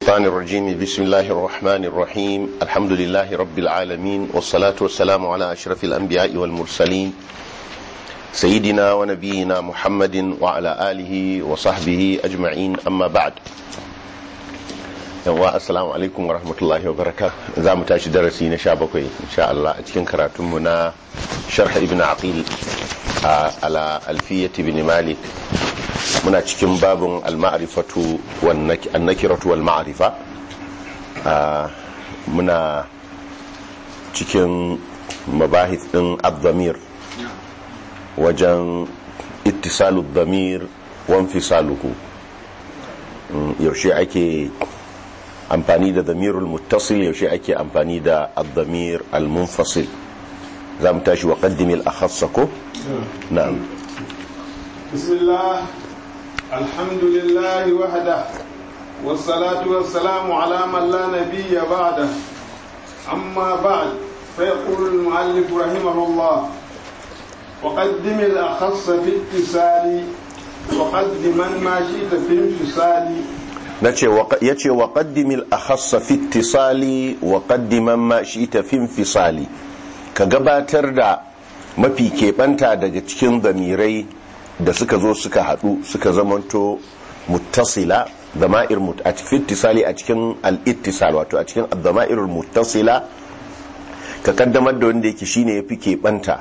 الشيطان الرجيم بسم الله الرحمن الرحيم الحمد لله رب العالمين والصلاة والسلام على أشرف الأنبياء والمرسلين سيدنا ونبينا محمد وعلى آله وصحبه أجمعين أما بعد yawa assalamu alaikum wa rahmatullahi wa baraka za mu tashi darasi na sha bakwai insha Allah a cikin karatunmu na sharh ibn aqil ala alfiyati ibn malik muna cikin babin al-ma'rifatu wan nakiratu wal ma'rifa muna cikin mabahith din ad-damir wajen ittisalu ad-damir wa infisaluhu yaushe ake amfani da damirul muttasil yaushe ake amfani da ad-damir al-munfasil za mu tashi wa qaddimi al-akhassa ko na'am bismillah alhamdulillah wahda wassalatu wassalamu ala man la nabiyya ba'da amma ba'd فيقول المؤلف رحمه الله وقدم الأخص في اتصال وقدم ما شئت في انفصال ya ce wa ƙaddimil a hassa fitisali wa ƙaddiman ma shi ta fin fisali ka gabatar da mafi keɓanta daga cikin zamirai da suka zo suka haɗu suka zamanto muttasila zama'ir a fitisali a cikin al'ittisal wato a cikin zama'ir muttasila ka kaddamar da wanda yake shine ya fi keɓanta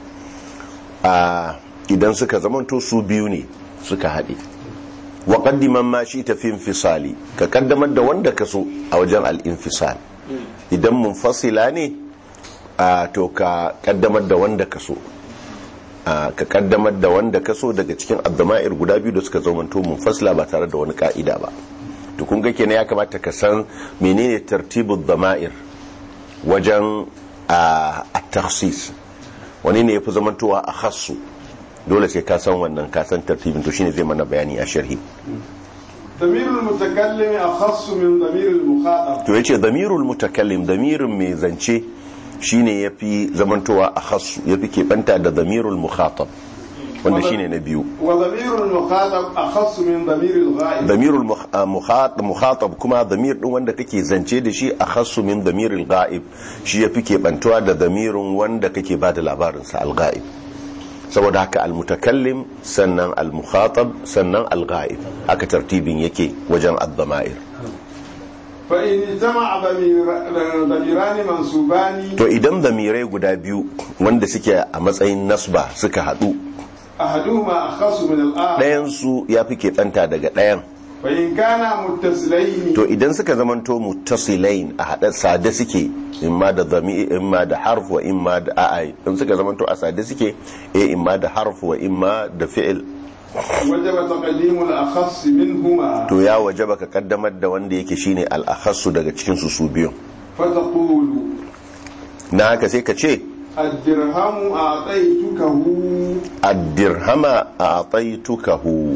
idan suka zamanto su biyu ne suka haɗe wa qaddiman ma shi ta fi infisali ka kaddamar da wanda ka so a wajen al-infisal idan munfasila ne a to ka kaddamar da wanda ka so ka kaddamar da wanda ka so daga cikin addama'ir guda biyu da suka zamanto munfasila ba tare da wani ka'ida ba to kun ga kenan ya kamata ka san menene tartibud dama'ir wajen at-takhsis wani ne yafi zamantowa a khassu dole sai ka san wannan ka san tartibin to shine zai mana bayani a sharhi damirul mutakallim akhassu min damirul mukhatab to yace damirul mutakallim damirin mai zance shine yafi zamantowa akhassu yafi keɓanta da damirul mukhatab wanda shine na biyu wa damirul mukhatab akhassu min damiril ghaib damirul mukhatab kuma damir din wanda kake zance da shi akhassu min damiril ghaib shi yafi keɓantuwa da damirin wanda kake bada labarin sa al-ghaib saboda haka almutakallim sannan almukhatab sannan alghaib haka tartibin yake wajen ad-dama'ir fa in jama'a damirani mansubani to idan damirai guda biyu wanda suke a matsayin nasba suka hadu ahaduhuma akhasu min al-akhar ɗayan su yafi keɓanta daga ɗayan fa in kana muttasilaini to idan suka zamanto muttasilain a hada sade suke imma da zami imma da harf wa imma da a'a in suka zamanto a sade suke eh imma da harf wa imma da fi'il wajaba taqdimu al-akhass minhuma to ya wajaba ka kaddamar da wanda yake shine al-akhassu daga cikin su su biyu fa taqulu na haka sai ka ce ad-dirhamu a'taytukahu ad-dirhama a'taytukahu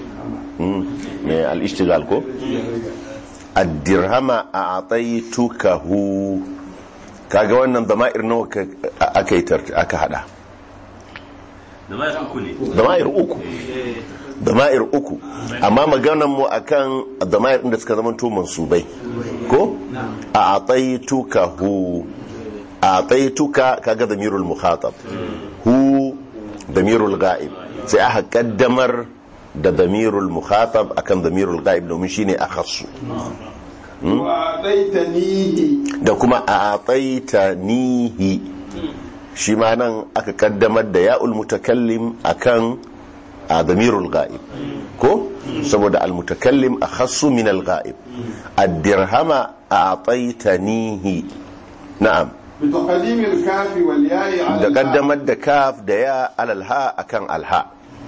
ne al-ishtigal ko ad-dirhama a'taytukahu kaga wannan dama'ir nawa aka yi aka hada dama'ir uku ne dama'ir uku dama'ir uku amma maganan mu akan dama'ir da suka zama to mansubai ko a'taytukahu a'taytuka kaga damirul mukhatab hu damirul ghaib sai aka kaddamar da damirul mukhatab akan damirul ghaib domin shine akhassu wa a'taytanihi da kuma a'taytanihi shi ma nan aka kaddamar da ya'ul mutakallim akan damirul ghaib ko saboda al mutakallim akhassu min al ghaib ad-dirhama a'taytanihi na'am بتقديم الكاف والياء على da الهاء kaddamar da kaf da ya alal ha akan alha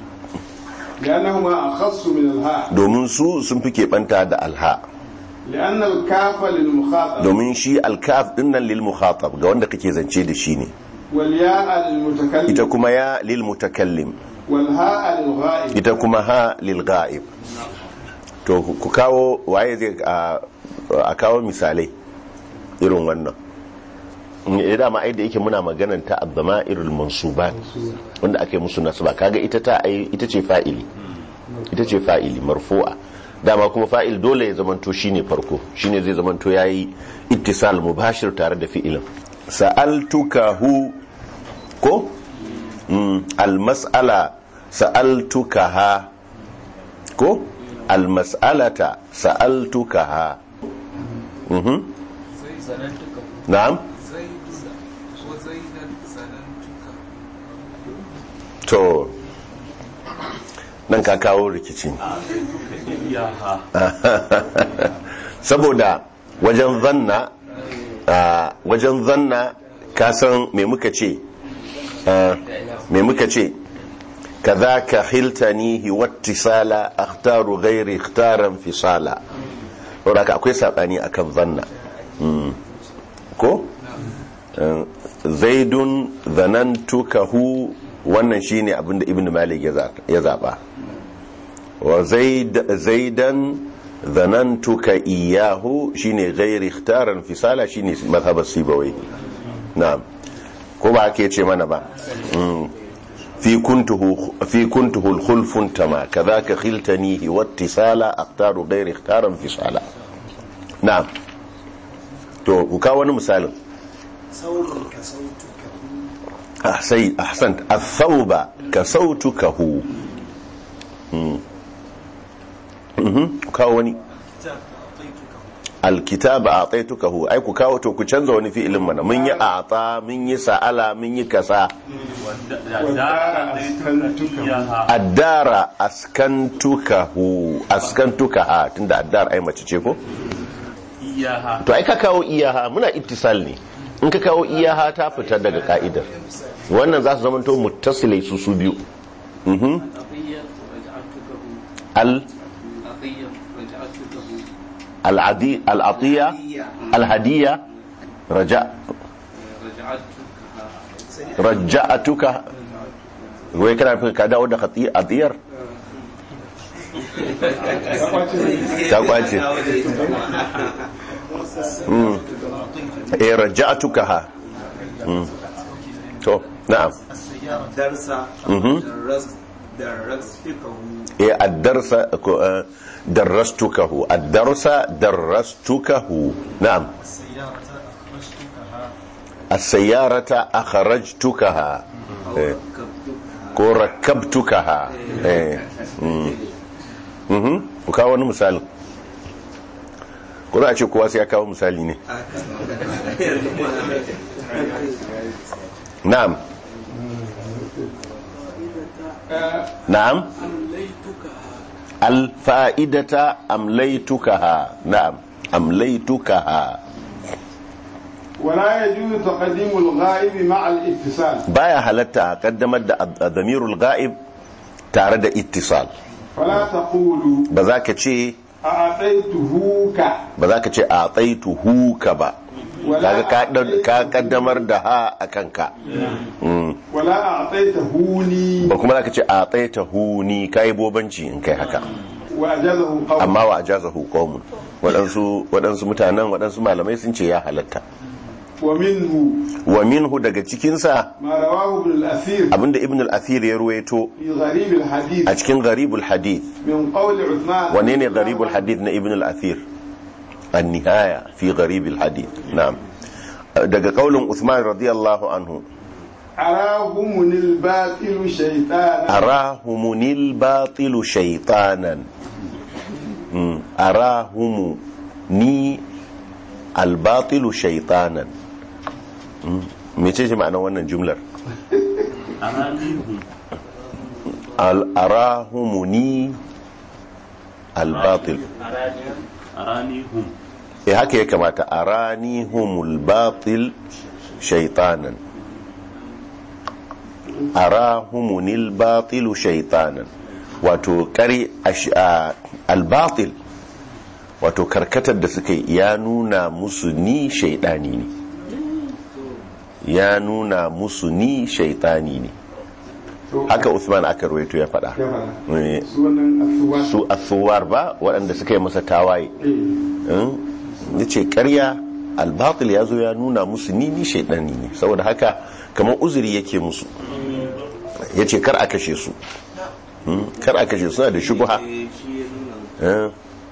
لأنهما أخص من الهاء domin su sun fi keɓanta da alha لأن الكاف للمخاطب domin shi alkaf dinnan lil mukhatab ga wanda kake zance da shi ne والياء للمتكلم ita kuma ya lil mutakallim والهاء للغائب ita kuma ha lil ghaib to ku kawo waye zai a a kawo misalai irin wannan ya dama ai da yake muna maganan ta abdama'irul mansubat wanda ake musu nasba kaga ita ta ai ita ce fa'ili ita ce fa'ili marfu'a dama kuma fa'il dole ya zamanto shine farko shine zai zamanto yayi ittisal mubashir tare da fi'ilin sa'altukahu ko mm, almas'ala sa'altukaha ko almas'alata sa'altukaha mhm na'am to nan ka kawo rikici iyaha saboda wajen zanna a wajen zanna ka san me muka ce a, me muka ce kaza ka hiltanihi wattisala akhtaru ghairi ikhtaran fisala saboda haka akwai sabani akan zanna Mm. ko Uh, zaidun zanantukahu wannan shine abinda ibn malik ya za- ya zaba wa zaid- zaidan zanantuka iyahu shine ghairi ikhtaran fisala shine mazhabar sibawai na'am ko ba ake ce mana ba Mm. fi kuntuhu fi kuntuhu al-khulfun tama kadhaka khiltanihi wattisala akhtaru ghairi ikhtaran fisala na'am to ku kawo wani misalin أحسنت أحسنت الثوب كسوتكه مم. مهم. كاوني الكتاب أعطيتكه أي كاو تو كنزا وني في إلمنا من يأعطى من يسأل من يكسا والدار أسكنتك إياها الدار أسكنتكه أسكنتكها تند الدار أي ما تشيكو إياها to ai ka kawo iyaha muna ittisal ne in ka kawo iyaha ta fita daga ka'idar wannan za su zama to muttasilai su su biyu Mhm. عطية رجعتكه al عطية رجعتكه al'adi al'atiya alhadiya raja رجعتكها raja'atuka wai kana fi ka dawo da khati adiyar ta kwace Mm. eh raja'atuka ha Mm. to na'am درس Mhm. درس درستكه eh ad-darsa ko, eh, darrastukahu ad-darsa darrastukahu na'am as-sayyarata akhrajtukaha eh ko rakabtukaha eh mm. mhm ku kawo wani misali ko za a ce kowa sai ya kawo misali ne na'am na'am alfa'idata amlaitukaha na'am amlaitukaha ولا يجوز تقديم الغائب مع الاتصال baya halatta a kaddamar da damirul ga'ib tare da ittisal فلا تقولوا ba za ka ce أعطيتهوك ba za ka ce a tsaituhu ka ba kaga ka ɗau- ka kaddamar da ha a kanka Mm. ولا أعطيتهوني ba kuma za ka ce a tsaitahu ni ka yi bobanci in kai haka وأجازه قوم amma wa ajazahu qaumun waɗansu waɗansu mutanen waɗansu malamai sun ce ya halatta ومنه wa minhu daga cikinsa ما رواه ابن الأثير abinda ibn al-athir ya ruwaito في غريب الحديث a cikin gharibul hadith من قول عثمان wane ne gharibul hadith na ibn al-athir an-nihaya fi gharibul hadith na'am daga kaulin Uthman radiyallahu anhu أراهم الباطل شيطانا arahumunil batilu shaytanan Mm, arahumu ni albatilu shaytanan Mm, mece ce ma'anar wannan jumlar أرانيهم Al- arahumuni albatil أرانيهم e haka ya kamata aranihumul batil shaytanan arahumunil batilu shaytanan wato kare ash- a- albatil wato karkatar da suka yi ya nuna musu ni shaidani ne ya nuna musu ni shaitani ne haka Usman aka ruwaito ya faɗa Eh, سوى su athuwar ba waɗanda suka yi masa tawaye ya ce ƙarya albatil ya zo ya nuna musu ni ni shaidani ne saboda haka kamar uzuri yake musu ya ce kar a kashe su Hmm, kar a kashe su suna da shubuha Eh,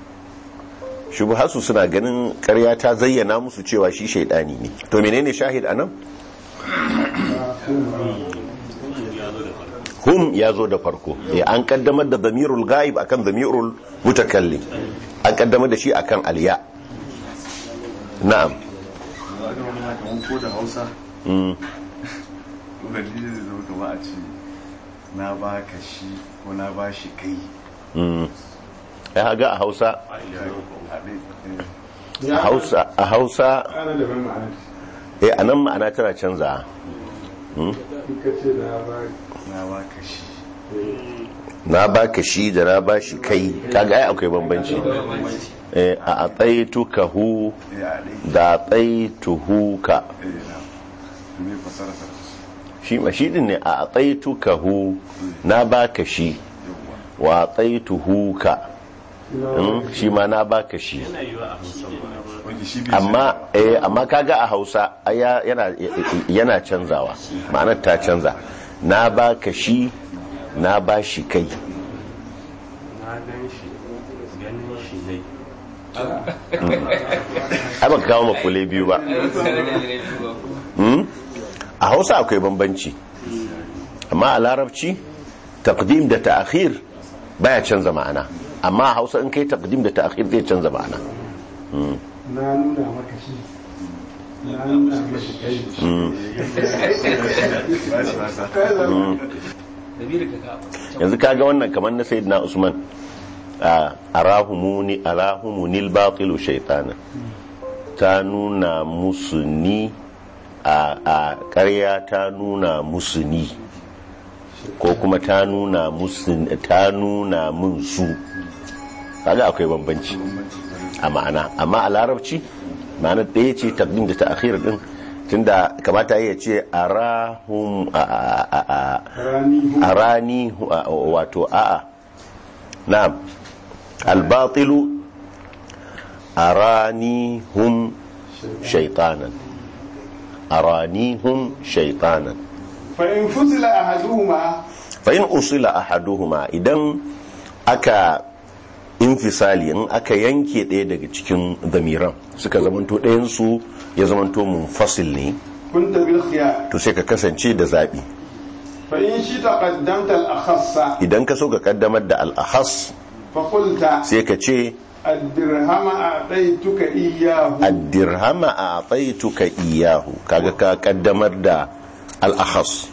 shubhasu suna ganin ƙarya ta zayyana musu cewa shi shaidani ne to menene shahid anan hum ya zo da farko Eh, an kaddamar da zamirul ghaib akan zamirul mutakallim an kaddamar da shi akan alya na'am kamar ko da hausa Mm. ubangiji zai zama kama a ce na ba ka shi ko na ba shi kai Mm. ya haga a hausa haɗe a hausa a hausa ana da ban ma'ana eh anan ma'ana tana canza in ka ce da ba na ba ka shi na baka shi da na ba shi kai kaga ai akwai bambanci eh a ataituka hu ya haɗe da ataituhu ka eh na me fasara sa shi ma shi din ne a ataituka hu na baka shi wa ataituhu ka Mm, shi ma na baka shi wanda shi bai amma eh amma kaga a Hausa ai ya- yana yana canzawa ma'anar ta canza na baka shi na ba shi kai na gan shi ganin shi ne ai baka kawo makule biyu ba Hmm? a hausa akwai bambanci amma a larabci taqdim da ta'khir baya canza ma'ana amma a hausa in kai taqdim da ta'khir zai canza ma'ana na nuna maka shi na nuna mashi kai ba shi fasa yanzu kaga wannan kamar na sayyidina usman a arahumuni arahumunil batilu shaytana ta nuna musu ni a a ƙarya ta nuna musu ni ko kuma ta nuna musu ta nuna mun su kaga akwai bambanci a ma'ana amma a larabci ma'ana ɗaya ce takdim da ta'khir din tunda kamata ya ce arahum a a a a rani hu arani a- wato a'a na'am albatilu arani hum shaitanan arani hum shaitanan fa in fusila ahaduhuma fa in usila ahaduhuma idan aka infisali in aka yanke ɗaya daga cikin zamiran suka zamanto ɗayansu ya zamanto munfasil ne kunta bil khiyar to sai ka kasance da zaɓi fa in shi taqaddamta al akhassa idan ka so ka kaddamar da al'ahas fa qulta sai ka ce ad-dirhama a'taytuka iyyahu addirhama a ataituka iyahu kaga ka kaddamar da al'ahas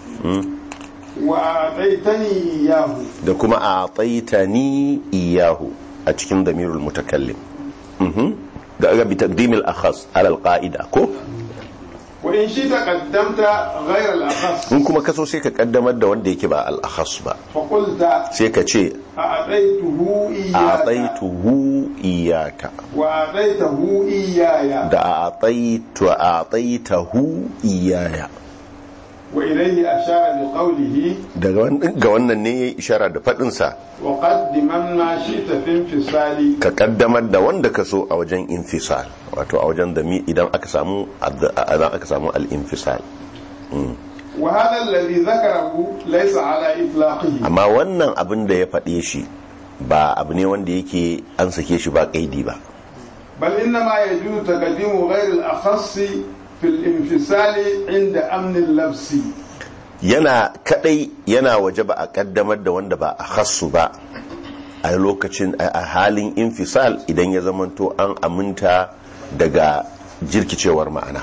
wa a'taytani iyyahu da kuma a ataitani iyahu a cikin damirul mutakallim Mhm. da aga bi taqdimil akhas ala alqaida ko wa in shi taqaddamta ghayra al akhas in kuma kaso sai ka kaddamar da wanda yake ba al-akhas ba fa qulta sai ka ce a'taytuhu iyyaka ataituhu iyaka wa a'taytahu iyyaya da ataitu ataitahu iyaya wa ilayhi ashara bi qawlihi daga wannan ga wannan ne yayi ishara da fadin sa wa qaddiman ma shi'ta fi infisali ka kaddamar da wanda ka so a wajen infisal wato a wajen da idan aka samu idan aka samu al-infisal wa hadha alladhi dhakarahu laysa ala itlaqihi amma wannan abin da ya faɗe shi ba abu ne wanda yake an sake shi ba kaidi ba بل إنما يجوز تقديم غير الأخص في الانفصال عند أمن اللبس yana kadai yana waje ba a kaddamar da wanda ba a khassu ba a lokacin a halin infisal idan ya zamanto an aminta daga jirkicewar ma'ana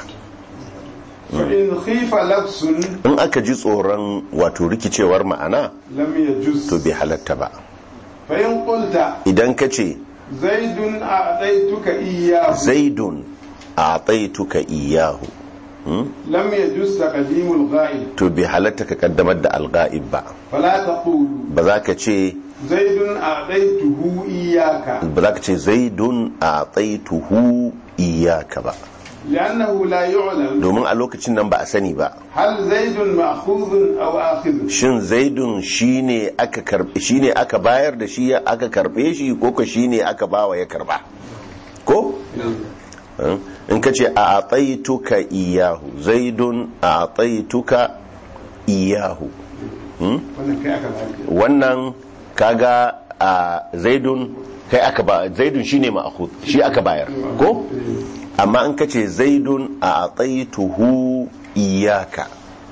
فإن خيف لبس in aka ji tsoron wato rikicewar ma'ana لم يجوز to bai halatta ba فإن قلت idan ka ce زيد أعطيتك إياه zaidun a taituka iyahu لم يجوز تقديم الغائب to bai halatta ka kaddamar da alga'ib ba فلا تقول ba za ka ce زيد أعطيته إياك ba za ka ce zaidun a taituhu iyaka ba لأنه لا يعلم domin a lokacin nan ba a sani ba هل زيد مأخوذ أو آخذ shin zaidun shine aka karbe shine aka bayar da shi aka karbe shi ko ko shine aka bawa ya karba ko Eh, in ka ce a ataituka iyahu zaidun a ataituka iyahu wannan kai aka zaɓi wannan kaga a zaidun kai aka ba zaidun shine ma'khud shi aka bayar ko amma in kace zaidun a ataituhu iyaka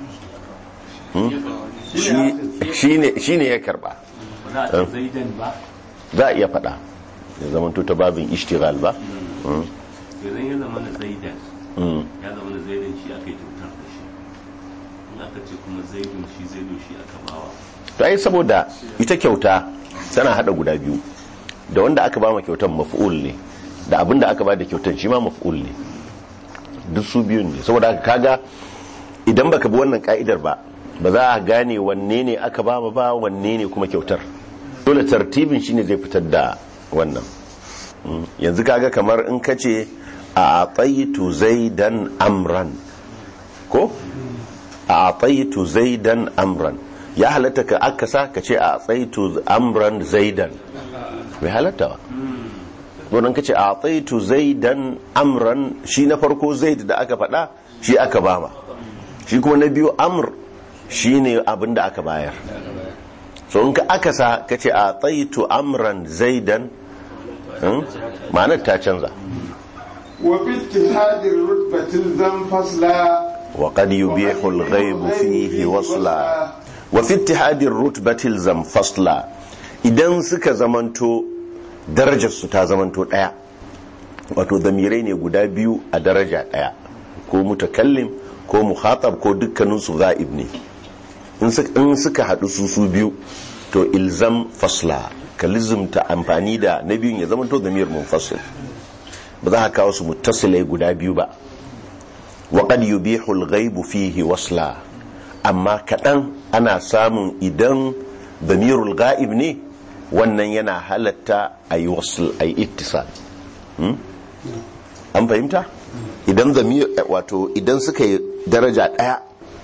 shi shine shine ya karba ba za a ce zaidan ba za a iya faɗa ya zama ta babin ishtigal ba idan ya zama na zaidan Mm. ya zama na zaidan shi aka yi kyautar da shi in aka ce kuma zaidun shi zaidun shi aka bawa to ai saboda ita kyauta tana hada guda biyu da wanda aka ba ma kyautan maf'ul ne da abin da aka ba da kyautan shi ma maf'ul ne duk su biyun ne saboda haka kaga idan baka bi wannan ka'idar ba ba za a gane wanne ne aka ba ma ba wanne ne kuma kyautar dole tartibin shine zai fitar da wannan Mm. yanzu kaga kamar in ka ce a ataitu zaidan amran ko a ataitu zaidan amran ya halatta ka akasa ka ce a ataitu amran zaidan bai halatta ba wannan ka ce a ataitu zaidan amran shi na farko zaid da aka faɗa shi aka bama shi kuma na biyu amr shi ne abin da aka bayar so in ka akasa ka ce a ataitu amran zaidan hmm, ma'anar ta canza وفي اتحاد الرتبة الزم فصلا وقد يبيح الغيب فيه وصلا وفي اتحاد الرتبة الزم فصلا idan suka zamanto darajarsu ta zamanto daya wato zamirai ne guda biyu a daraja daya ko mutakallim ko muhatab ko dukkaninsu za'ib ne in suka- in suka haɗu su su biyu to ilzam fasla ka lizumta amfani da na biyun ya zamanto zamir munfasil ba za ka kawo su muttasilai guda biyu ba waƙad yubihu al-ghaibu fihi wasla amma kaɗan ana samun idan damirul ga'ib ne wannan yana halatta a yi wasl a yi ittisal Hmm? an fahimta idan zamir wato idan suka yi daraja ɗaya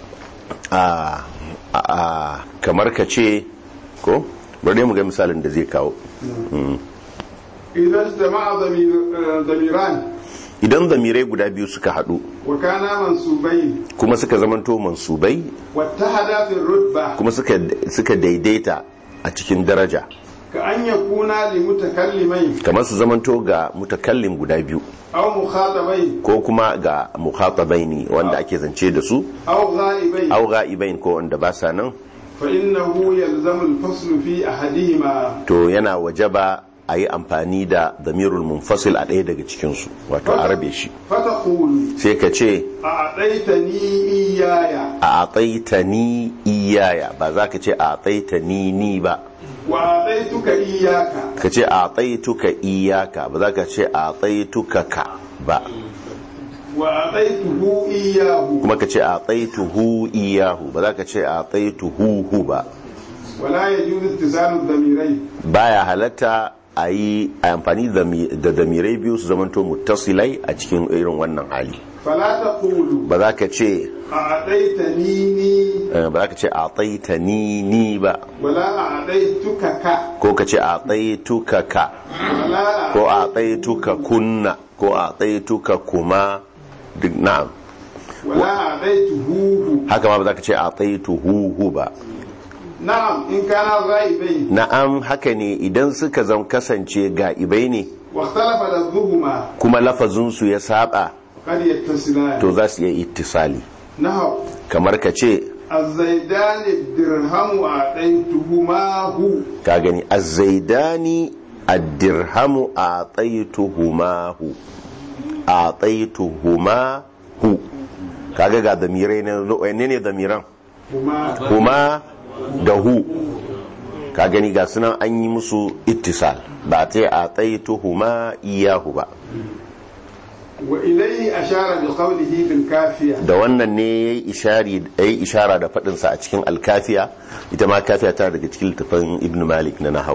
a a kamar ka ce ko bari mu ga misalin da zai kawo Hmm. إذا اجتمع ضمير- آه، ضميران idan zamirai guda biyu suka haɗu وكانا منسوبين kuma suka zamanto mansubai واتحدا في الرتبة kuma suka suka daidaita a cikin daraja كأن يكونا لمتكلمين kamar su zamanto ga mutakallim guda biyu أو مخاطبين ko kuma ga mukhatabaini wanda ake zance da su أو غائبين aw ga'ibain ko wanda ba sa nan فإنه يلزم الفصل في أحدهما to yana wajaba a yi amfani da damirul munfasil a ɗaya daga cikin su wato a rabe shi فتقول sai ka ce أعطيتني إياي a ataitani iyaya ba za ka ce a ataitani ni ba وأعطيتك إياك ka ce a ataituka iyaka ba za ka ce a ataituka ka ba وأعطيته إياه kuma ka ce a ataituhu iyahu ba za ka ce a ataituhu hu ba ولا يجوز اتصال الضميرين baya halatta a yi a amfani da mi- da damirai biyu su zamanto muttasilai a cikin irin wannan hali فلا تقول ba za ka ce أعطيتني eh, ba za ka ce a taitani ni ba ولا أعطيتك ك ko ka ce a taituka ka ولا ko a taituka kunna ko a taituka kuma duk na'am ولا أعطيته haka ma ba za ka ce a taituhu hu ba نعم إن كان غائبين na'am haka ne idan suka zan kasance ga'ibai ne واختلف لفظهما kuma lafazinsu ya saba قد يتصلان to za su iya ittisali نحو kamar ka ce الزيدان الدرهم أعطيتهماه ka gani azzaidani addirhamu a tsaituhumahu a tsaituhumahu kaga ga damirai na wanne ne damiran هما huma da hu ka gani ga sunan an yi musu ittisal ba a ce a tsaituhuma iyahu ba وإليه أشار بقوله في الكافية da wannan ne ya yi ishari ya yi ishara da faɗinsa a cikin alkafiya ita ma kafiya tana daga cikin littafin ibn malik na nahau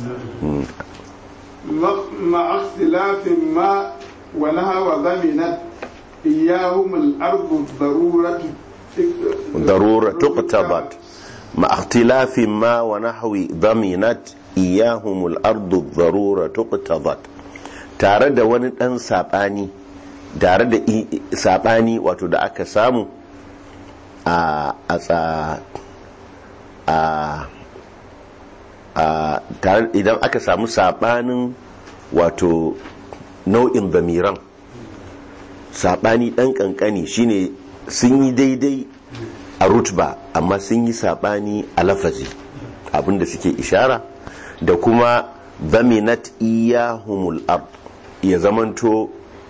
مع اختلاف ما ونهى وضمنت إياهم الأرض الضرورة ضرورة تقتضت مع اختلاف ما ونحو ضمنت إياهم الأرض الضرورة تقتضت tare da wani ɗan saɓani tare da i- i- saɓani wato da aka samu a a tsa- a a tare- idan aka samu sabanin wato nau'in zamiran sabani dan kankani shine sun yi daidai a rutba amma sun yi sabani a lafazi abinda suke ishara da kuma zaminat iyahumul ard ya zamanto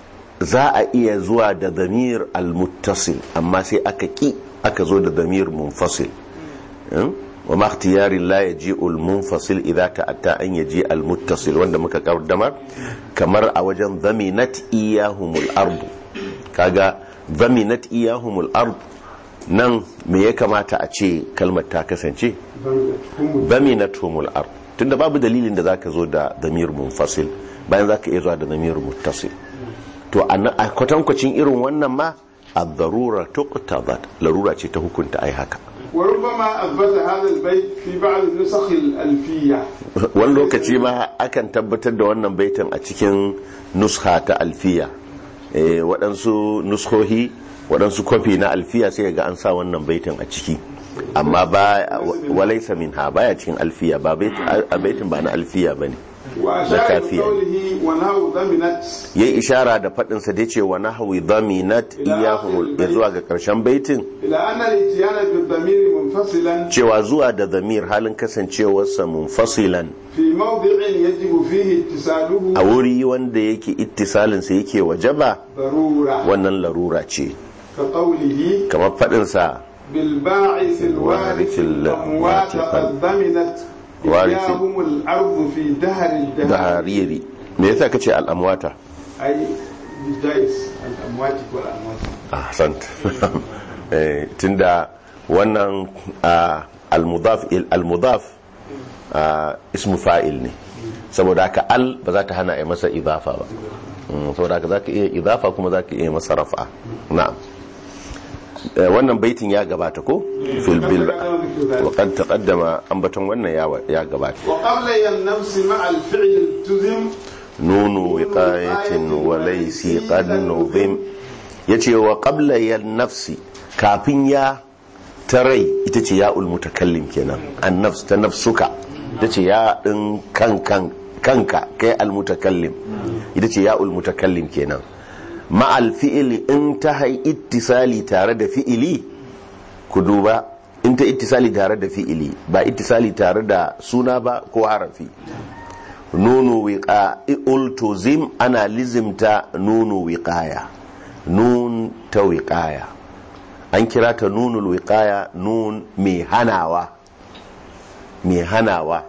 za a iya zuwa da zamir al-muttasil amma sai aka ki aka zo da zamir munfasil Hmm? wa ma ikhtiyari la yaji'u al-munfasil idza ta'atta an yaji al-muttasil wanda muka kaddamar kamar a wajen zaminat iyahumul ard kaga zaminat iyahumul ard nan me ya kamata a ce kalmar ta kasance zaminathumul ard tunda babu dalilin da zaka zo da zamir munfasil bayan zaka iya zuwa da zamir muttasil to a na- a kwatankwacin irin wannan ma ad-darura tuqtadat larura ce ta hukunta ai haka وربما أثبت هذا البيت في بعض النسخ الألفية wani lokaci ma akan tabbatar da wannan baitin a cikin nuskha ta alfiya Eh, waɗansu nuskohi waɗansu kwafi na alfiya sai ga an sa wannan baitin a ciki amma ba walaisa min ha baya cikin alfiya ba bait- a baitin ba na alfiya ba ne وأشار كافية. بقوله ونهوا ضمنت ya yi ishara da faɗinsa da ce wa nahawi dhaminat iyahumul ya zuwa ga ƙarshen baitin إلى أن الاتيان بالضمير منفصلا cewa zuwa da zamir halin kasancewarsa munfasilan في موضع يجب فيه اتصاله a wuri wanda yake ittisalinsa yake wajaba ضرورة wannan larura ce كقوله kamar faɗinsa بالباعث الوارث الأموات قد ضمنت وارث. إياهم الأرض في دهر da الدهر hariri me yasa kace al'amwata أي بالجائز الأموات والأموات ahsant eh tunda wannan ah, al-mudaf il- al-mudaf ah, ismu fa'il ne saboda haka al ba za ta hana a masa idafa ba Mm, saboda haka zaka iya idafa kuma zaka iya masa rafa na'am Eh, wannan baitin ya gabata ko fil bil wa qad taqaddama ambaton wannan ya ya gabata وقبل النفس مع الفعل التزم نون وقاية وليس قد نظم yace wa qabla yan nafsi kafin ya tarai ita ce ya mutakallim kenan an nafs ta nafsuka ita ce ya din kankan kanka kai al mutakallim ita ce ya mutakallim kenan ma al fi'li in ta hai ittisali tare da fi'ili ku duba in ta ittisali tare da fi'ili ba ittisali tare da suna ba ko harafi nunu wiqa ultuzim ana lizimta nunu wiqaya nun ta wiqaya an kira ta nunul wiqaya nun mai hanawa mai hanawa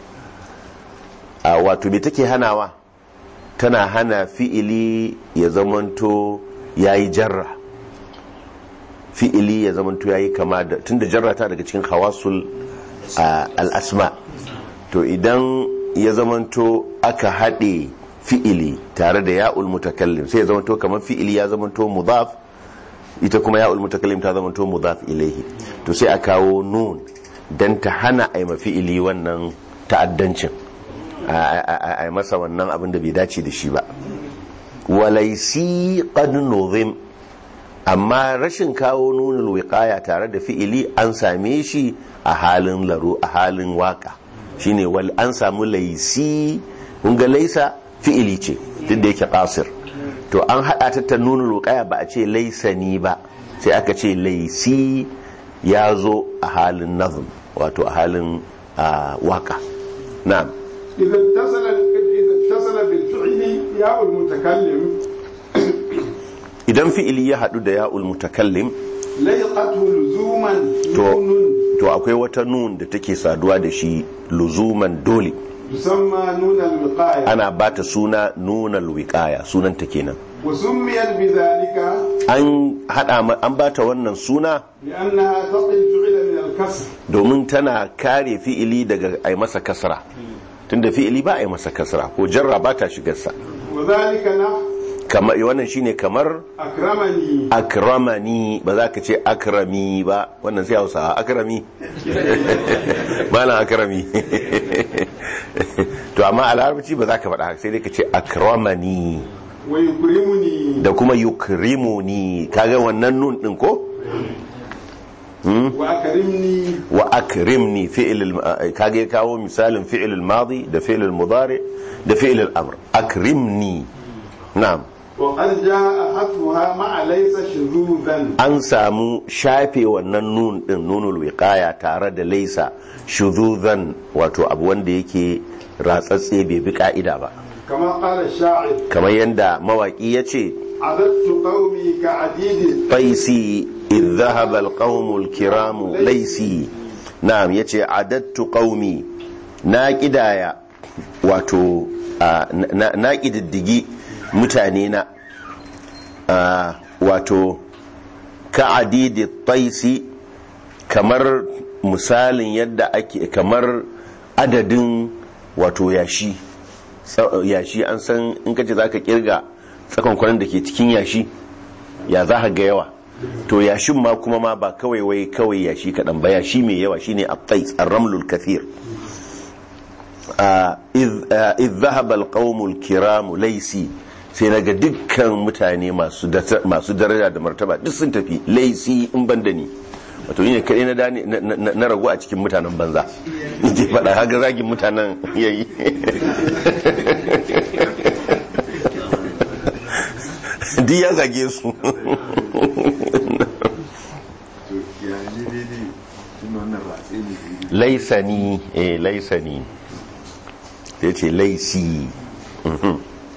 a wato me take hanawa tana hana fi'ili ya zamanto yayi jarra fi'ili ya zamanto yayi kama da tunda jarra ta daga cikin hawasul al-asma to idan ya zamanto aka haɗe fi'ili tare da ya'ul mutakallim sai ya zamanto kamar fi'ili ya zamanto mudaf ita kuma ya'ul mutakallim ta zamanto mudaf ilaihi to sai a kawo nun dan ta hana a yi fi'ili wannan ta'addancin a yi masa wannan abin da bai dace da shi ba walaisi qad nuzim amma rashin kawo nunul wiqaya tare da fi'ili an same shi a halin laro a halin waka shine wal an samu laisi kun ga laisa fi'ili ce duk da yake qasir to an hada ta ta nunul wiqaya ba a ce laisani ba sai aka ce laisi ya zo a halin nazm wato a halin waka na'am إذا اتصل إذا اتصل بالفعل ياء المتكلم idan fi'ili ya hadu da ya'ul mutakallim ليقته لزوما to نون to akwai wata nun da take saduwa da shi luzuman dole تسمى نون الوقاية ana bata suna nunal wiqaya sunanta kenan وسميت بذلك an hada ma- an bata wannan suna لأنها تقي الفعل من الكسر domin tana kare fi'ili daga ai masa kasra tunda fi'ili ba ai masa kasra ko jarra ba ta shigarsa وذلك نحو kamar wannan shine kamar أكرمني akramani ba za ka ce akrami ba wannan sai hausawa akrami malam akrami to amma a larabci ba za ka faɗa haka sai dai ka ce akramani ويكرمني da kuma yukrimuni kaga wannan nun din ko wa akrimni wa akrimni fi'il al- kage ya kawo misalin fi'il al-madi da fi'il al-mudari da fi'il al-amr akrimni na'am wa qad jaa hatfuha ma'a laysa shuzuzan an samu shafe wannan nun din nunul wiqaya tare da laisa shuzuzan wato abu wanda yake ratsatse bai bi ka'ida ba kama qala sha'ir kamar yadda mawaki ya ce adattu qaumi ka'adidi qaisi idh dhahaba alqawmul kiram laisi na'am yace adattu qaumi na kidaya wato a, na, na kididdigi mutane na a, wato ka'adidi taisi kamar misalin yadda ake kamar adadin wato yashi Sa- yashi an san in kace zaka kirga tsakonkwanin da ke cikin yashi ya za ka ga yawa to yashin ma kuma ma ba kawai wai kawai yashi kaɗan ba yashi mai yawa shine abtais ar-ramlul kathir Ah, idh ah, idh dhahaba al-qaumul kiram laysi sai naga dukkan mutane masu data- masu daraja da martaba duk sun tafi laysi in ban da ni wato ni ne kadai na dani na- na na ragu a cikin mutanen banza ke faɗa haka zagin mutanen yayi duk ya zage su to ya ne daidai tun wannan ratse ne daidai laisani eh laisani ya ce laisi Mhm.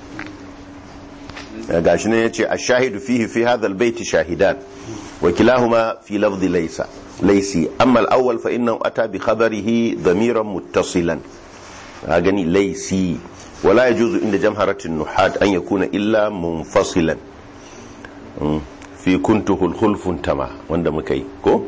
Ya gashi ne ya ce a shahidu fihi fi hadha albayti shahidan wa kilahuma fi lafzi laisa laisi amma al-awwal fa innahu ata bi khabarihi dhamiran muttasilan a gani laisi wala yajuzu inda jamharatin nuhat an yakuna illa munfasilan Mm. fi kuntuhu khulfun tama wanda muka yi ko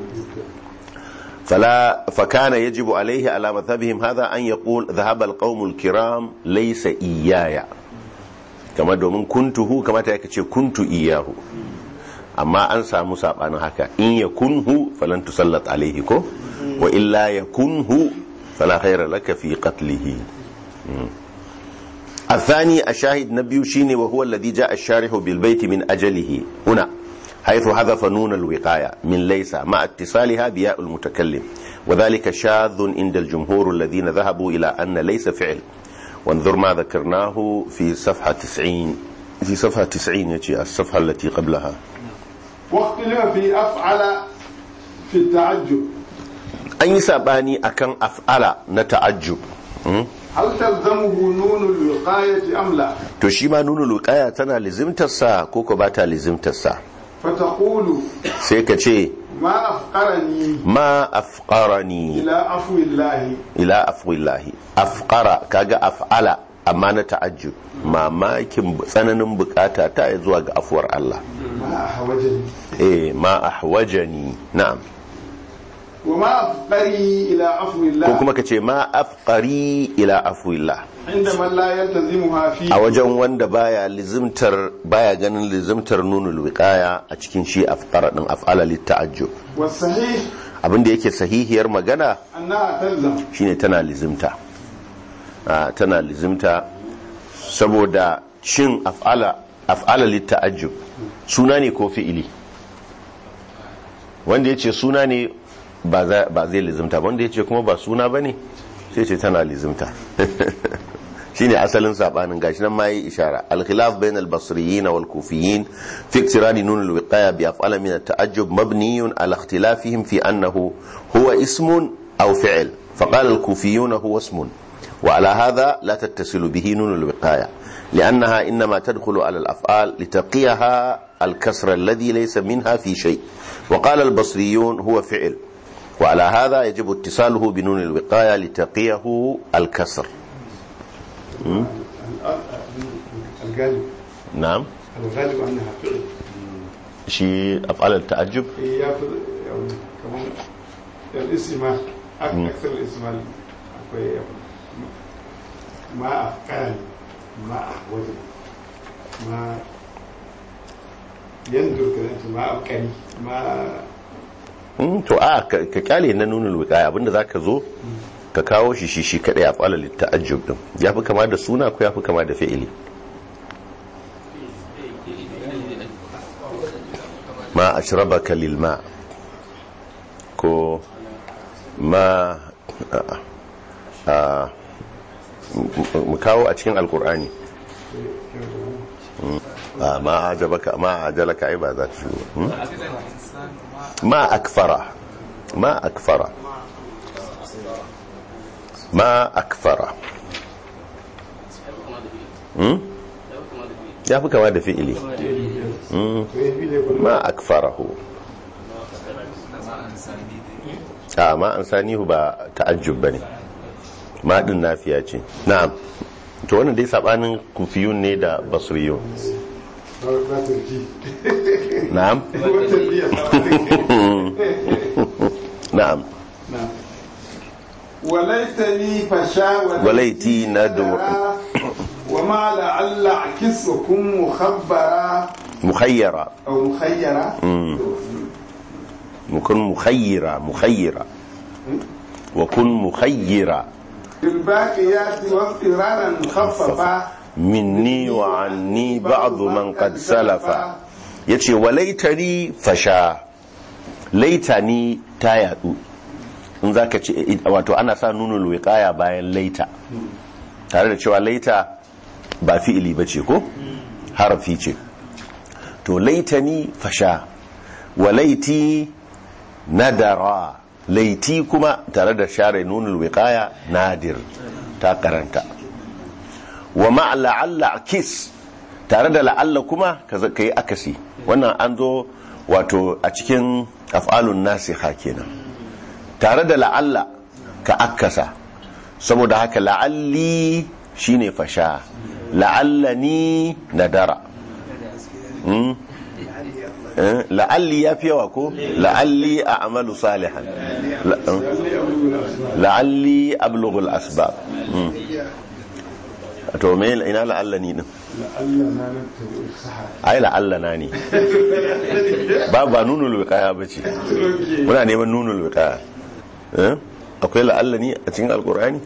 فلا فكان يجب عليه على مذهبهم هذا أن يقول ذهب القوم الكرام ليس إياي كما دومن كنته كما تأكد كنت إياه أما أنسى موسى أنا هكا إن يكنه فلن تسلط عليه كو وإلا يكنه فلا خير لك في قتله مم. الثاني الشاهد نبي شيني وهو الذي جاء الشارح بالبيت من أجله هنا حيث حذف نون الوقاية من ليس مع اتصالها بياء المتكلم وذلك شاذ عند الجمهور الذين ذهبوا إلى أن ليس فعل وانظر ما ذكرناه في صفحة 90 في صفحة 90 يجي الصفحة التي قبلها واختلف في أفعل في التعجب أي ساباني أكن أفعل نتعجب م? هل تلزمه نون الوقاية أم لا to shi ma nuna luƙaya tana lizimtarsa ko ko ba ta lizimtarsa فتقول sai ka ce ما أفقرني ma afqarani إلى عفو الله ila afwillahi afqara kaga af'ala amma na ta'ajjub mamakin tsananin bukata ta yi zuwa ga afuwar Allah ما أحوجني eh ma ahwajani na'am وما أفقري إلى عفو ko الله kuma ka ce ma afqari ila afwillah عند من لا يلتزمها فيه a wajen wanda baya lizimtar baya ganin lizimtar nunul wiqaya a cikin shi afqara din af'ala lit ta'ajjub والصحيح abinda yake sahihiyar magana أنها تلزم shine tana lizimta Ah, tana lizimta saboda shin af'ala af'ala litta'ajjub suna ne ko fi'ili wanda yace suna ne ba za- ba zai lizimta ba wanda yace kuma ba suna bane sai ce tana lizimta shine asalin sabanin gashi nan ma yi ishara al-khilaf bain al-basriyin wal kufiyin fi iktirani nun al-wiqaya bi af'ala min at-ta'ajjub mabniyun ala ikhtilafihim fi annahu huwa ismun aw fi'l فقال الكوفيون هو اسم وعلى هذا لا تتصل به نون الوقاية لأنها إنما تدخل على الأفعال لتقيها الكسر الذي ليس منها في شيء وقال البصريون هو فعل وعلى هذا يجب اتصاله بنون الوقاية لتقيه الكسر الغالب نعم الغالب أنها فعل شيء أفعال التعجب هي ياخذ يعني كمان الاسم أكثر الاسم أكوي ما أفقرني ما أحوجني ما يندر كذا أنت ما أبقني ما Mm, to a ka ka kyale na nuna wiqaya abinda zaka zo ka kawo shi shi shi kadai af'al ta'ajjub din yafi kama da suna ko yafi kama da fi'ili ma ashrabaka lil ma ma a mu kawo a cikin alkur'ani a ma ajabaka ma ajalaka ai ba za ta shigo hmm? ma akfara ma akfara ma akfara hmm? ya fi kama da fi'ili Hmm. ma akfarahu a ma an sanihu ba ta'ajjub bane ma din nafiya ce na'am to wannan dai sabanin kufiyun ne da basriyun na'am na'am وليتني فشا وليتي ندر. وما لعل عكس وكن مخبرا mukhayyara او مخيرا mukun mukhayyira mukhayyira wa kun mukhayyira بالباقيات واضطرارا خففا minni wa anni ba'du man qad salafa yace walaitani fasha laitani ta yadu in zaka ce wato ana sa nunul wiqaya bayan laita tare da cewa laita ba fi'ili bace ko harafi ce to laitani fasha walaiti nadara laiti kuma tare da share nunul wiqaya nadir ta karanta wa ma la'alla kis tare da la'alla kuma ka yi akasi wannan an zo wato a cikin af'alun nasiha kenan tare da la'alla ka akasa saboda haka la'alli shine fasha la'allani nadara Hmm? Eh, la'alli ya fi yawa ko la'alli a amalu salihan La- eh, la'alli ablughul asbab Hmm. to me ina la'alla ni din ai la'alla na ne ba ba nunul wiqaya bace muna neman nunul wiqaya eh akwai la'alla ni a cikin alqur'ani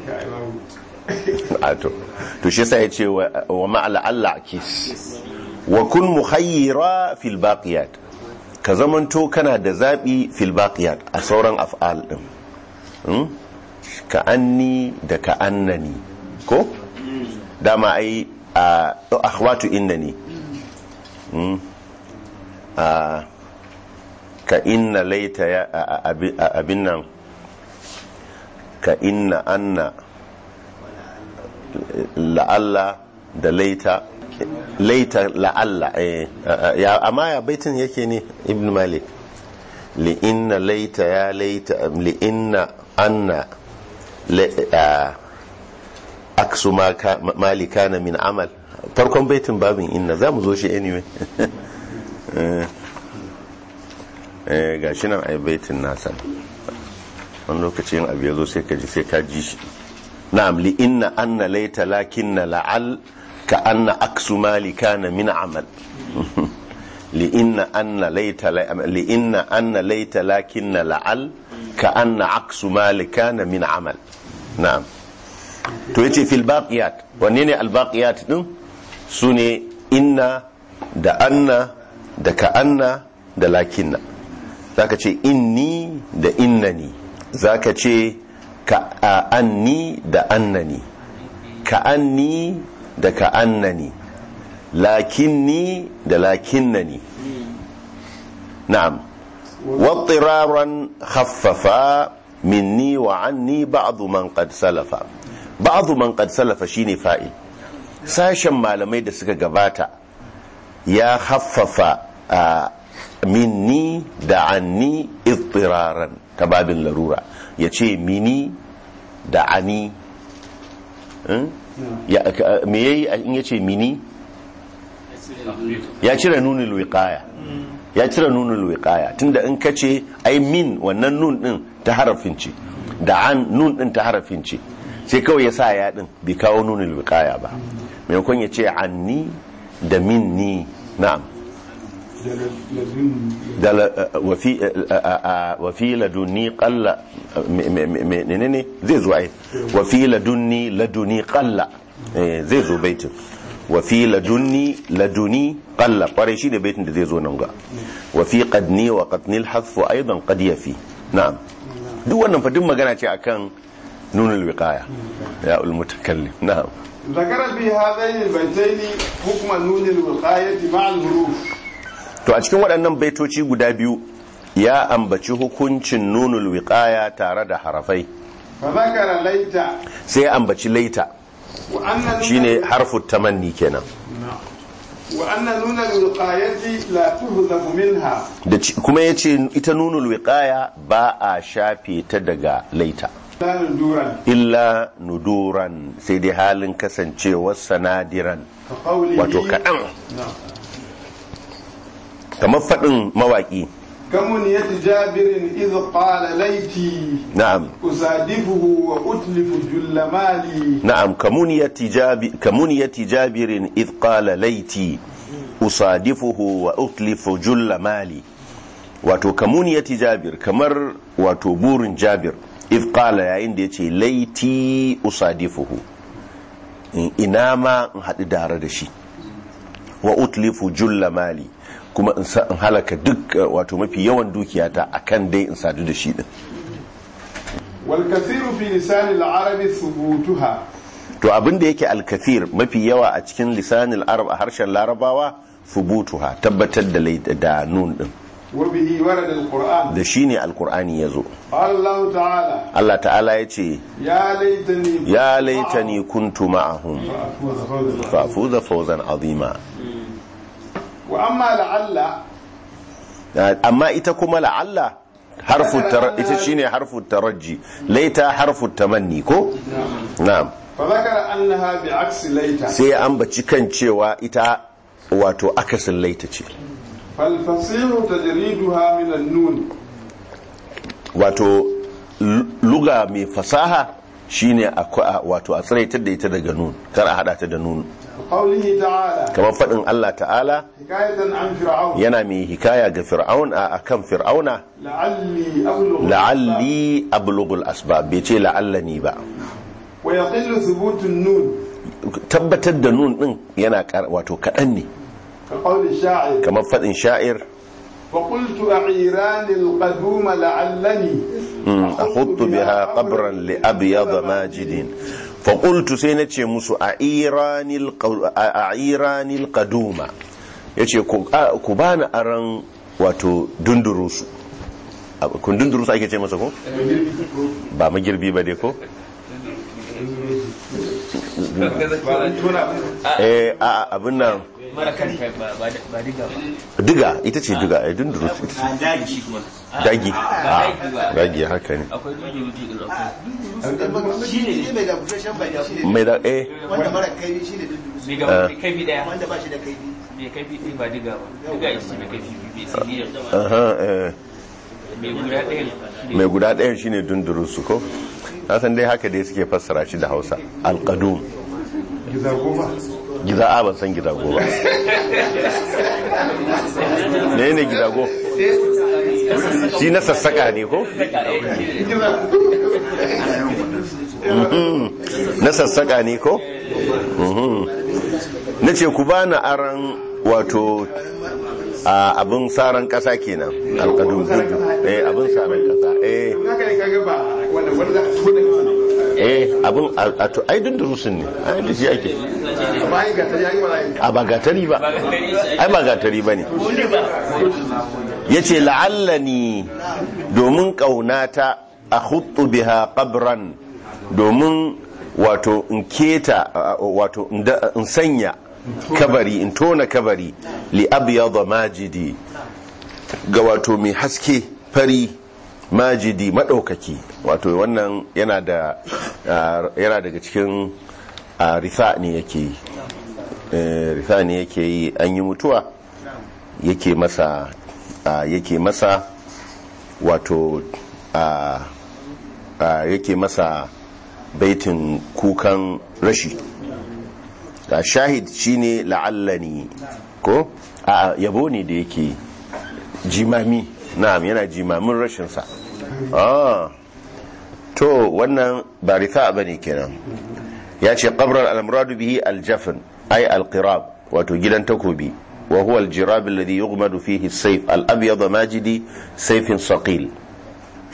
a to to shi yasa yace wa wa ma la'alla kis wa kun mukhayyira fil baqiyat ka zamanto kana da zabi fil baqiyat a sauran af'al din Hmm? ka anni da ka annani ko dama ai a akhwatu innani Mm. a ka inna laita ya a- a- abi- a- abin nan ka inna anna la'alla da laita laita la'alla eh, a- a- ya amma ya baitin yake ne ibn malik li'inna laita ya laita li'inna anna la- a- aksu ma ka- mali kana min amal farkon baitin babin inna za mu zo shi anyway Eh, eh, ga shi nan ai baitin nasa wani lokacin abu ya zo sai ka ji sai ka ji shi na'am li inna anna laita lakinna la'al ka anna aksu mali kana min amal li inna anna laita la- li inna anna laita lakinna la'al ka anna aksu mali kana min amal na'am to yace fil baqiyat wanne ne al baqiyat din sune inna da anna da ka'anna da lakinna zaka ce inni da innani zaka ce ka'anni da annani ka'anni da ka'annani lakinni da lakinnani na'am واضطرارا خففا مني وعني بعض من قد سلف بعض من قد سلف shine fa'il sashen malamai da suka gabata ya haffafa a minni da anni ittiraran ta babin larura ya ce mini da ani Hmm? Ya- ka- me yayi in ya ce mini ya cire nunul wiqaya ya cire nunul wiqaya tunda in ka ce ai min wannan nun din ta harafin ce da an nun din ta harafin ce sai kawai ya sa ya din bai kawo nunul wiqaya ba maimakon ya ce anni da minni na'am da la- wa fi wa fi ladunni qalla me- me- me- menene zai zo ai wa fi ladunni laduni qalla Eh, zai zo baitin wa fi ladunni laduni qalla kwarai shi da baitin da zai zo nan ga wa fi qadni wa qadni al-hadf aidan qad yafi na'am duk wannan fa duk magana ce akan nunul wiqaya ya ul mutakallim na'am ذكر في هذين البيتين حكم نون الوقاية مع الحروف to a cikin waɗannan baitoci guda biyu ya ambaci hukuncin nunul wiqaya tare da harafai فذكر ليت sai ya ambaci laita وأن نون shine harfu tamanni kenan نعم. وأن نون الوقاية لا تهذف منها da ci- kuma ya ce ita nunul wiqaya ba a shafe ta daga laita لا ندورا illa nuduran sai dai halin kasancewar sanadiran كقوله wato kaɗan نعم. kamar faɗin mawaƙi كمنية جابر إذ قال ليتي na'am أصادفه وأتلف جل مالي na'am kamuniyati jabi kamuniyati jabirin id qala laiti usadifuhu wa utlifu julla mali wato kamuniyati jabir kamar wato burin jabir id qala yayin da yace laiti usadifuhu In- ina ma in haɗu dare da shi wa utlifu julla mali kuma in sa- in halaka duk uh, wato mafi yawan dukiyata akan dai in sadu da shi din والكثير في لسان العرب ثبوتها to abin da yake alkathir mafi yawa a cikin lisanin arab a harshen larabawa fubutuha tabbatar da lai- da nun din وبه ورد القرآن da shi ne alkur'ani ya zo قال الله تعالى allah ta'ala ya ce يا ليتني ya laitani kuntu ma'ahum معهم. fafuza fawzan azima وأما لعل amma ita kuma la'alla harfu tar- ita shine harfu taraji laita harfu tamanni ko na'am فذكر أنها بعكس ليت sai ya ambaci kan cewa ita wato akasin laita ce فالفصيح تجريدها من النون wato lu- luga mai fasaha shine akwa- a- wato a tsiraitar da ita daga nun kar a hada ta da nun قوله تعالى kamar faɗin Allah ta'ala حكاية عن فرعون yana mai hikaya ga fir'aun a akan fir'auna لعلي أبلغ la'alli ablughul asbab bai ce la'allani ba ويقل ثبوت النون tabbatar da nun din yana kar- wato kaɗan ne كقول الشاعر kamar faɗin sha'ir فقلت أعيران القدوم لعلني أخط بها قبرا لأبيض ماجد فقلت سينتي مسو أعيراني الق- أعيراني القدومة yace ku a- ku bani aran wato dundurusu Ab- kun dundurusu ake ce masa ko ba magirbi ba dai ko eh a a, abin nan mara kan kai ba ba ba diga ba diga ita ce diga eh dundurusu ita ce a daji shi kuma dagi a dagi haka ne akwai dudu dudu din akwai shi ne mai da busasshen baki shi ne mai da eh wanda mara kaifi shi ne dunduru mai gaba mai kaifi daya wanda ba shi da kaifi mai kaifi ɗaya ba diga ba diga ita ce mai kaifi biyu mai siriyar aha eh mai guda ɗaya shi ne mai guda ɗayan shine dundurusu ko san dai haka dai suke fassara shi da hausa alƙadum giza'a ban san gizago ba ne ne gizago shi na sassaka ne ko Mhm. na sassaka ne ko Mhm. na ce ku bani aran wato a abin saran ƙasa kenan alƙadum eh abin saran ƙasa eh haka ne kaga ba wanda wanda ko da eh abin a a to ai dundurusun ne ai da shi ake bayan ga ta yayi wala a ba gatari ba ai ba gatari ba ne ya ce la'allani domin ƙaunata a hutu biha ƙabran domin wato in keta a- wato in da- in sanya kabari in tona kabari li abyadha majidi ga wato mai haske fari majidi maɗaukaki wato wannan yana da ah, yana daga cikin ah, rifa ne yake yi Eh, rifa ne yake yi an yi mutuwa yake masa ah, yake masa wato ah, ah, yake masa baitin kukan rashi ga shahid shine la'allani ko a yabo ne da yake jimami na'am yana jimamin rashinsa ah to wannan ba rita bane kenan ya ce qabrar al-muradu bihi al-jafn ay al-qirab wato gidan takobi wa huwa al-jirab alladhi yughmadu fihi as-sayf al-abyad majidi sayfin saqil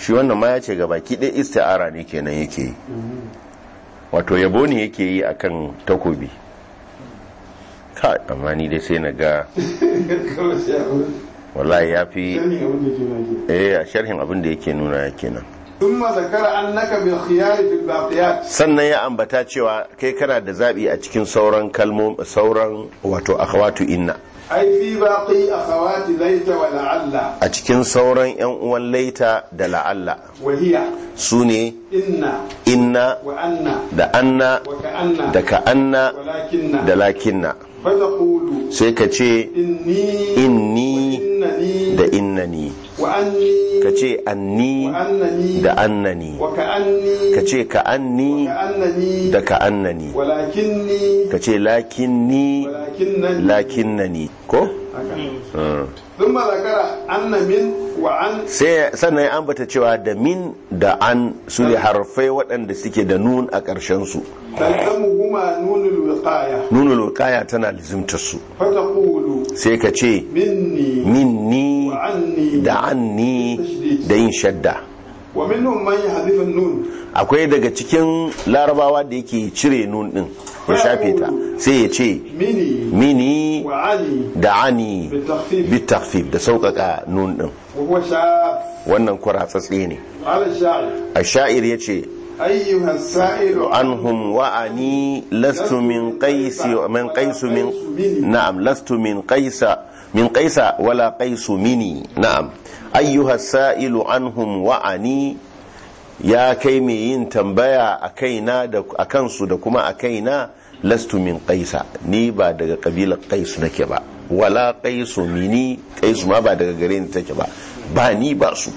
shi wannan ma ya ce ga baki ɗaya isti'ara ne kenan yake yi wato yabo ne yake yi akan takobi ka amma ni dai sai na ga kawai sai a wurin wallahi ya fi sani abin da ke nake eh a sharhin abin da yake nuna kenan ثم ذكر أنك بالخيار في الباقيات sannan ya ambata cewa kai kana da zabi a cikin sauran kalmom sauran wato akhawatu inna أي في باقي أخوات ليت ولعل a cikin sauran yan uwan laita da la'alla وهي su ne إن inna وأن da anna وكأن da ka'anna ولكن da lakinna فتقول sai ka ce إني inni وإنني da innani وأني ka ce anni وأنني da annani وكأني ka ce ka'anni وكأنني da ka'annani ولكني ka ce lakinni ولكنني lakinnani ko? هكذا. Mm. ثم ذكر أن من وعن sai sannan ya ambata cewa da min da an su ne harfai waɗanda suke da nun a ƙarshensu تلزمهما نون الوقاية nunul wiqaya tana lizimtar su فتقول sai ka ce مني minni وعني da anni da yin shadda ومنهم من يحذف النون akwai daga cikin larabawa da yake cire nun din ya shafe ta sai ya ce مني mini وعني da ani بالتخفيف bittakfif da sauƙaƙa nun din وهو شاذ wannan kwaratsatse ne قال الشاعر a sha'ir ya ce أيها السائل عنهم وأني لست من قيس من قيس من نعم لست من قيس من قيس ولا قيس مني نعم أيها السائل عنهم وأني يا kai mai yin tambaya a kaina da a kansu da kuma a kaina lastu min qaisa ni ba daga kabilar qais nake ba wala qaisu mini qaisu ma ba daga gare ni take ba ba ni ba su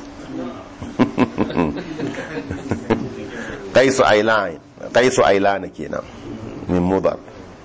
qaisu ailan qaisu ailan kenan min mudar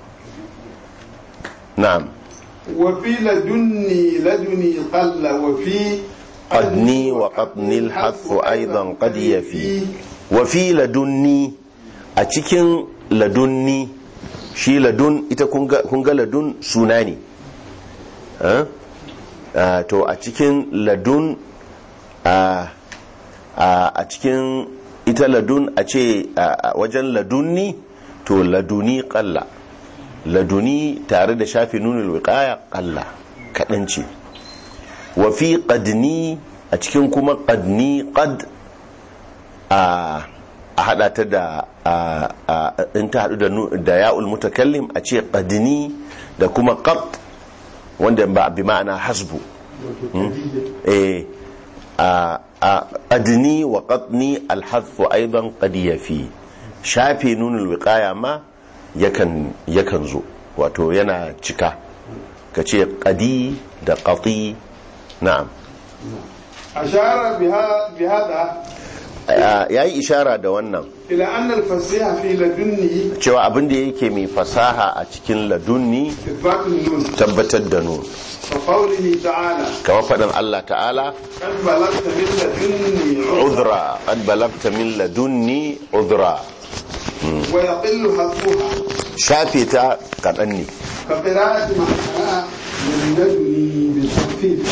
na'am وفي لدني لدني قل وفي قدني وقطني الحث أيضا قد يفي وفي لدني أتكين لدني shi ladun ita kun ga ladun suna ne Eh? Ah, to a cikin ladun a a cikin ita ladun a ce a wajen ladunni to laduni kalla laduni tare da shafi nunul wiqaya kalla kaɗan ce wa fi qadni a cikin kuma qadni qad a a hada ta da a- a- in ta hadu da nu- da ya'ul mutakallim a ce qadni da kuma qat wanda ba bi ma'ana hasbu eh a a qadni wa qatni alhadfu aidan qad yafi shafe nunul wiqaya ma yakan yakan zo wato yana cika kace qadi da qati na'am أشار بها بهذا ya yi ishara da wannan إلى أن الفصيح في لدنه cewa abin da yake mai fasaha a cikin ladunni إثبات النون tabbatar da nun وقوله تعالى kamar faɗin Allah ta'ala قد بلغت من لدني عذرا udra qad balagta min ladunni udra ويقل حذفها shafe ta kaɗan ne كقراءة معناها من لدني بالتخفيف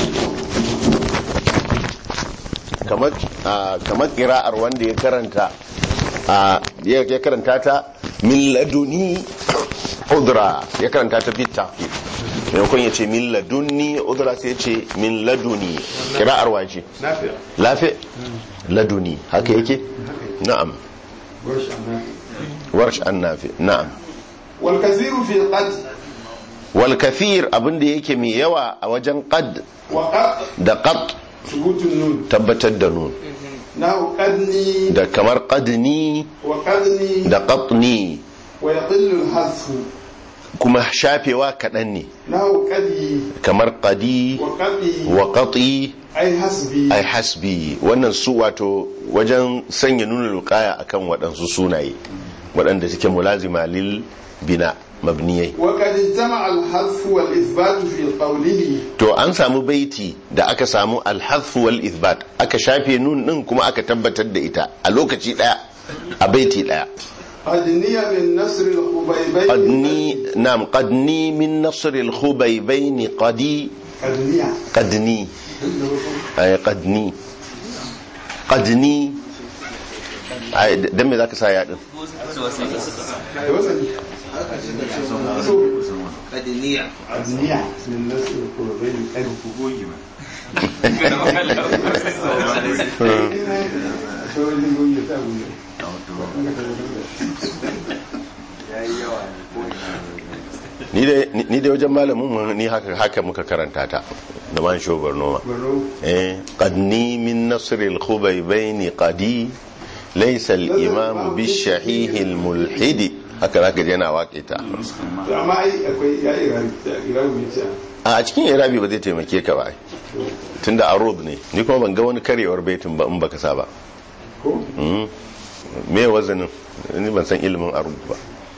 kamar ah, kamar kira'ar wanda ya karanta ah, ya ya karanta ta min laduni udra ya karanta ta bit tafif maimakon ya ce min ladunni udra sai ya ce min laduni kira'ar waje نافع lafi laduni haka yake na'am ورش النافع warsh annafi na'am والكثير في قد wal kathir abinda yake mai yawa a wajen qad وقد da qad ثبوت النون tabbatar da nun نحو قدني da kamar qadni وقدني da qatni ويقل الحذف kuma shafewa kaɗan ne نحو قدي kamar qadi وقدي wa qati أي حسبي ai hasbi wannan su wato wajen sanya nuna lukaya akan waɗansu sunaye waɗanda suke mulazima lil bina mabniyai وقد اجتمع الحذف والإثبات في قوله to an samu baiti da aka samu alhazf wal ithbat aka shafe nun din kuma aka tabbatar da ita a lokaci daya a baiti daya قدني من نصر الخبيبين qadni nam qadni min nasr al khubaybain qadi قدنية qadni ay qadni qadni ai dan me zaka sa ya din da wasani so kadiniya adniya min nasu ko bai kan ku goyi ma so ni goyi ta goyi ni dai ni dai wajen malamin mu ni haka haka muka karanta ta da man shobar noma baro eh qadni min nasr al khubaybain qadi laysa al imam bi shahih al mulhidi haka zaka je yana waƙe ta to amma ai akwai ya irabi irabi ce a cikin irabi ba zai taimake ka ba ai. tunda arud ne ni kuma ban ga wani karewar baitin ba in baka sa ba ko Mm. me wazanin ni ban san ilimin arud ba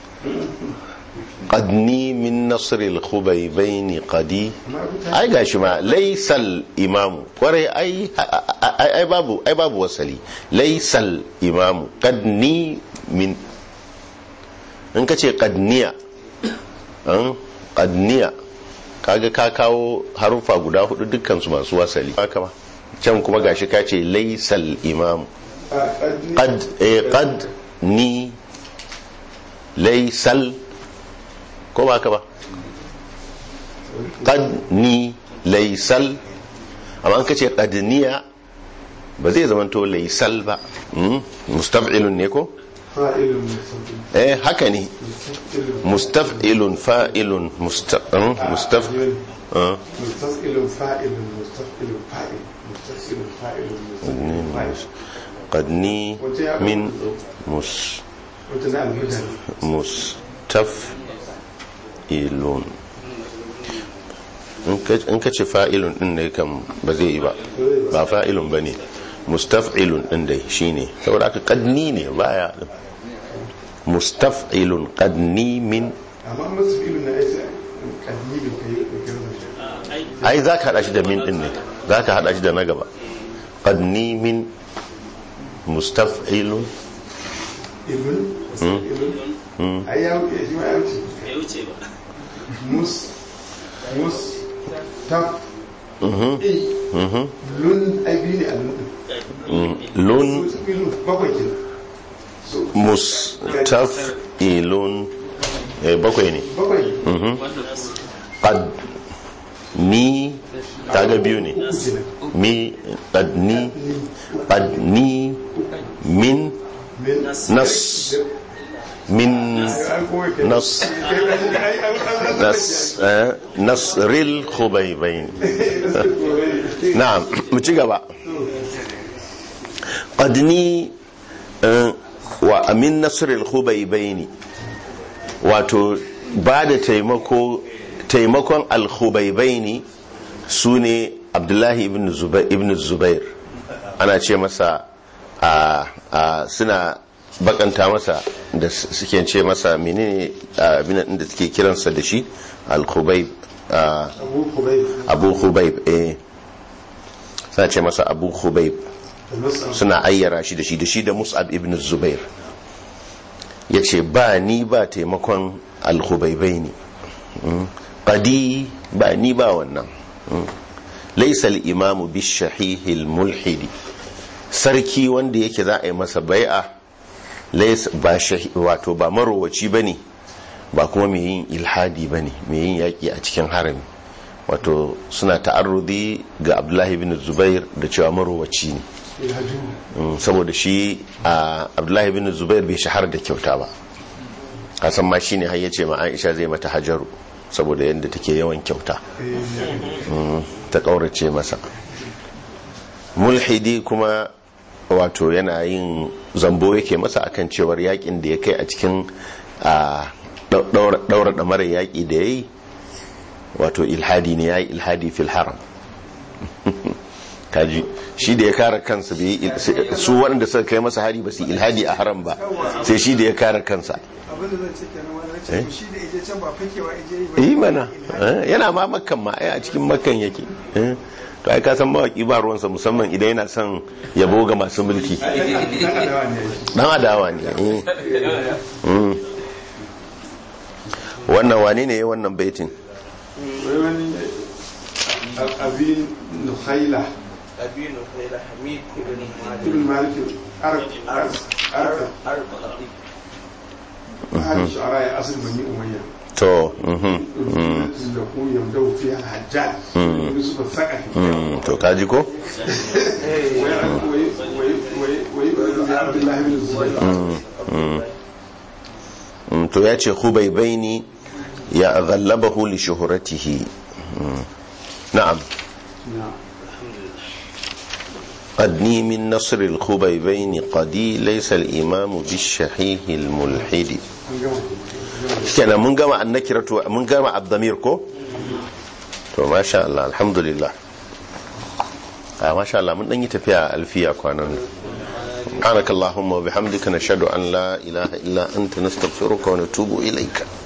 qadni min nasr al khubaybain qadi ai gashi ma laysal imamu kwarai ai ai ai babu ai babu wasali laysal imamu qadni min in kace qadniya an qadniya kaga ka kawo harufa guda hudu dukkan su masu wasali haka ba can kuma gashi ka ce laysal imamu qad eh qad ni laysal ko ba haka ba qad ni laysal amma an kace qadniya ba zai zama to laysal ba Mm, mustaf'ilun ne ko fa'ilun mustaqim eh haka ne mustaf'ilun fa'ilun musta- mm, mustaf ah, mustaqilun fa'ilun mustaqilun fa'il mustaqilun fa'ilun qadni mustaqilun fa'il mus- qadni min mus wata na alhuda mustaf'ilun in ka- in ka ce fa'ilun din ne kan ba zai yi ba ba fa'ilun ba ne mustaf'ilun din dai shine saboda aka qadni ne baya din mustaf'ilun qadni min amma mustaqilun na aisa kadni da kai da kai ai za ka hada shi da min din ne za ka hada shi da na gaba qadni min mustaf'ilun ibn ibn ai ya wuce shi ma ya wuce ya wuce ba mus mus taf mhm i mhm lun ai bi ne alun Mm, lun mustaqilun bakwai kenan so mustaf'ilun eh, bakwai ne bakwai mhm qad ni kaga biyu ne uku kenan mi qad ni qad ni min min nas min an kowa kenan nas nas eh, nasril khubaybain na'am mu ci gaba qadni eh, wa amin nasril khubaybain wato ba da taimako taimakon al-khubaybain sune abdullahi ibn zubair ibn zubair ana ce masa a a suna bakanta masa da suke ce masa menene abin din da suke kiransa da shi al-khubayb a, abu kubai abu khubayb eh suna ce masa abu khubayb da musa suna ayyara shi da shi da shi da mus'ab ibn zubair ya ce ba ni ba taimakon alhubaibai ne ƙadi ba ni ba wannan Mm. laisa imamu bishahihil mulhidi sarki wanda yake za a yi masa bai'a laisa ba shahi- wato ba marowaci ba ne ba kuma mai yin ilhadi ba ne mai yin yaƙi a cikin harami wato suna ta'arrudi ga abdullahi bin zubair da cewa marowaci ne ilhaju Mm, saboda shi a abdullahi bin zubair bai shahara da kyauta ba kasan ma shine har yace ma aisha zai mata hajaru saboda yadda take yawan kyauta Mm, ta kaurace masa mulhidi kuma wato yana yin zambo yake masa akan cewar yakin da ya kai a cikin a daura da mara yaki da ya yi wato ilhadi ne ya yi ilhadi fil haram kaji shi da ya kare kansa bai yi il- su waɗanda suka kai masa hari ba su yi ilhadi a haram ba sai shi da ya kare kansa abinda zan ce kenan wani Eh? race shi da ije can ba fakewa ije yi ba yi mana eh, yana ma makkan ma ai a cikin makkan yake eh. to ai ka san mawaki ba ruwansa musamman idan yana son yabo ga masu mulki dan adawa ne eh. Mm. wannan wane ne ya wannan baitin wai wani abin nukhaila أبين غير حميد بن ibn مالك malik arab arab أرب لطيف هذا الشعراء أصل بني أمية to mhm, mm, da ku yamdau fiha hajjaj yusuf al-thaqafi mm, to kaji ko ويبقى عبد الله بن الزبير Mm, to ya ce khubaibaini ya ghallabahu li shuhratihi Mm. na'am قدني من نصر الخبيبين قدي ليس الإمام بالشحيح الملحد kenan mun gama annakiratu mun gama abdamir ko to masha Allah alhamdulillah a masha Allah mun dan yi tafiya a alfiya kwanan nan سبحانك اللهم وبحمدك نشهد أن لا إله إلا أنت نستغفرك ونتوب إليك